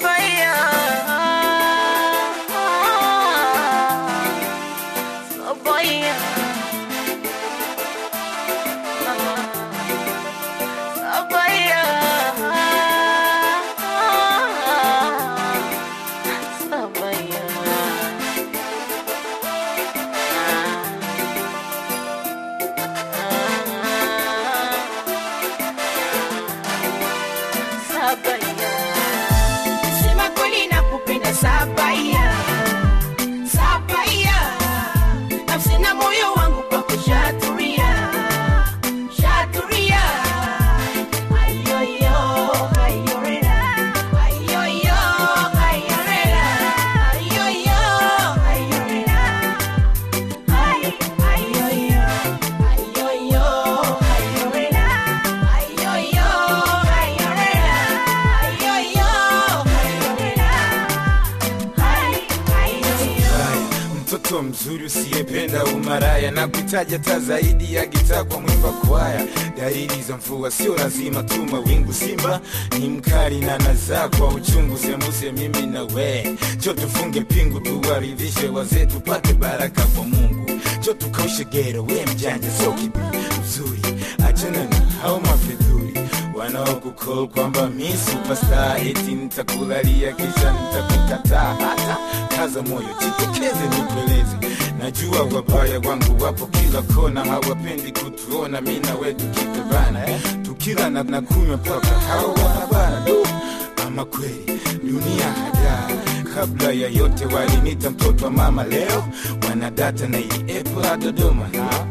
Sabaya. Sabaya. Sabaya. Sema kweli nakupenda Sabaya, Sabaya, nafsi na moyo wangu kwako shaturia, shaturia. Ayoyo, ayorera, ayoyo, ayorera, ayoyo, ayorera. Ay, ayoyo, ayoyo, ayorera, ayoyo, ayorera, ayoyo, ayorera. Ay, ayoyo. Haya, mtoto mzuri usiyependa umaraya na kuitaja ta zaidi ya gitaa kwa mwimba kwaya dalili za mvua sio lazima tu mawingu simba ni mkali na nazaa kwa uchungu sembuse mimi na we jo tufunge pingu tuwaridhishe wazee tupate baraka kwa mungu jo tukaushe gero we mjanja sio kipi mzuri achana na hao mafedhuri wanaokukol kwamba mi superstar eti nitakulalia kisha nitakukataa hata kaza moyo jitokeze nikueleze najua wabaya wangu wapo kila kona hawapendi kutuona mi na we tukipebana eh? tukila na, na kunywa paka hawa wanabana du ama kweli dunia hadaa kabla ya yote walinita mtoto wa mama leo wanadata na ili epo la dodoma ha?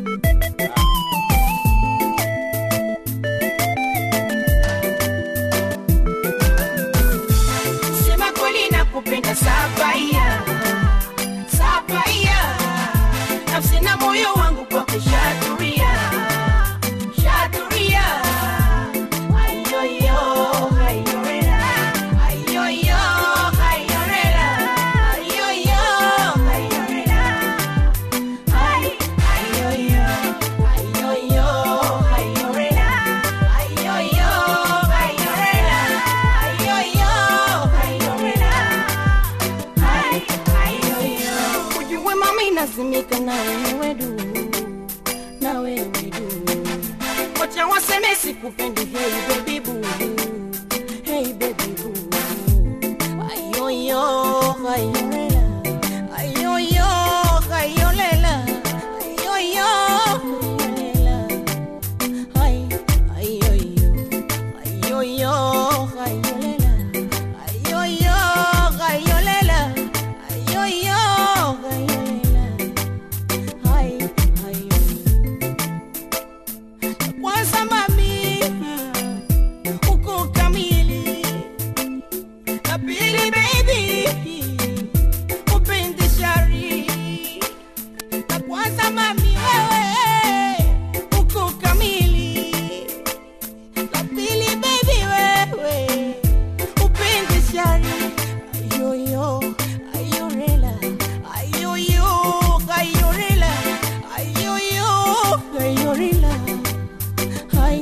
Sema kweli nakupenda Sabaya, Sabaya, nafsi na moyo wangu kwako shaturia, shaturia. Ayoyo, ayorera, ayoyo, ayorera, ayoyo, ayorera. Ay, ayoyo, ayoyo, ayorera, ayoyo, ayorera, ayoyo, ayorera. Ay, ayoyo. Ujue mami nazimika na wewe du, na wewe du. Wacha waseme sikupendi, hey baby boo, hey baby boo. Ayoyo, ayorera, ayoyo, ayolela, ayoyo, ayolela. Ay, ayoyo, ayoyo, ayolela, ayoyo, ayolela, ayoyo, ayolela. Ay, ayoyo. Kwanza mami, uko kamili. Na pili baby, upendi shari. Na kwanza mami wewe, uko kamili. La pili baby wewe upendi shari ayoyo ayorela ayoyo ayorela ayoyo ayorela ay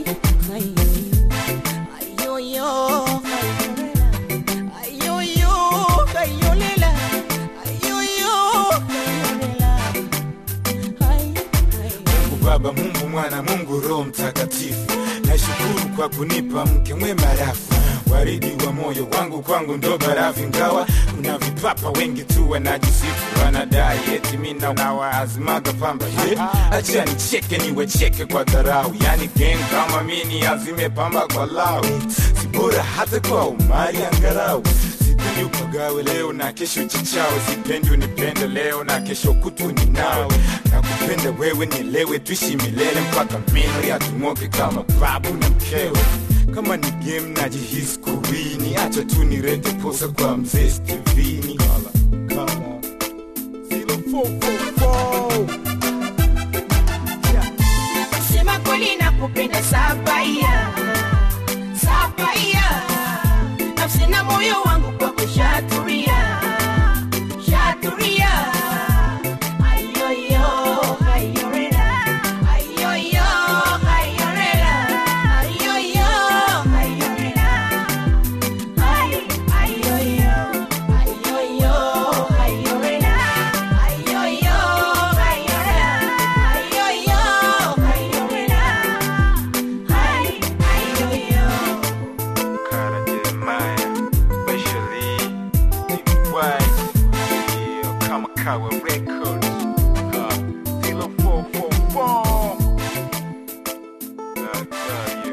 ayoyo ayoyo ayorela ayoyo ayorela ayoyo ayorela ay ay Mungu Baba, Mungu Mwana, Mungu Roho Mtakatifu, nashukuru kwa kunipa mke mwema rafu waridi wa moyo wangu, kwangu ndo barafu, ingawa kuna vipapa wengi tu wanajisifu, wanadai eti mi nawaazimaga pamba ye acha nicheke niwecheke kwa dharau, yani gang kama mini azime pamba kwa lau, si bora hata kwa umari angarau sipendi upagawe leo na kesho chichawe, sipendi unipende leo na kesho kutu ni nawe, na kupenda wewe nielewe, tuishi milele mpaka mili atung'oke kama babu na mkewe. Kama ni game najihisi kuwini, acha tu nirete posa kwa mzee Stevini. Kala, kala. 0444. Sema kweli nakupenda Sabaya, Sabaya, nafsi na moyo wangu kwako shaturia, shaturia. Ayoyo, ayorera, ayoyo, ayorera, ayoyo, ayorera. Ay, yeah, yeah,